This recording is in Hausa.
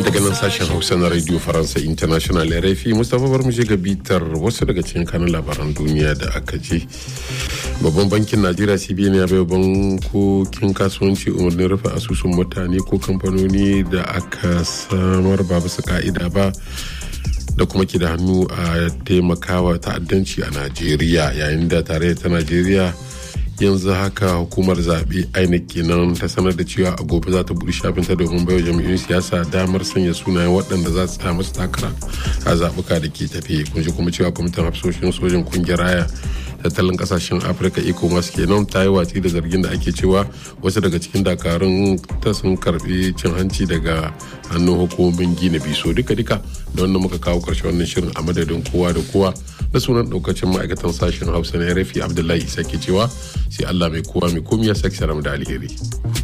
daga nan sashen hausa na radio faransa international rfi mustapha bar mu ga bitar wasu daga cikin kanun labaran duniya da aka ce babban bankin najeriya cbn ya bai bankokin kasuwanci umarnin rufe asusun mutane ko kamfanoni da aka samar ba bisa ka'ida ba da kuma ke da hannu a taimakawa ta'addanci a najeriya yayin da tarayyar ta najeriya yanzu haka hukumar zaɓe inec kenan ta sanar da cewa a gobe za ta buɗe shafinta domin baiwa jam'iyyun siyasa damar sanya sunayen waɗanda za su samu takara a zaɓuka da ke tafe kun ji kuma cewa kwamitin hafsoshin sojin kungiyar raya tattalin kasashen afirka ecowas kenan ta yi watsi da zargin da ake cewa wasu daga cikin dakarun ta sun karbi cin hanci daga hannun hukumomin gina biso duka duka da wannan muka kawo karshe wannan shirin a madadin kowa da kowa na sunan daukacin ma'aikatan sashen hausa na rafi abdullahi isa ke cewa sai allah mai kowa mai komi ya sake da alheri.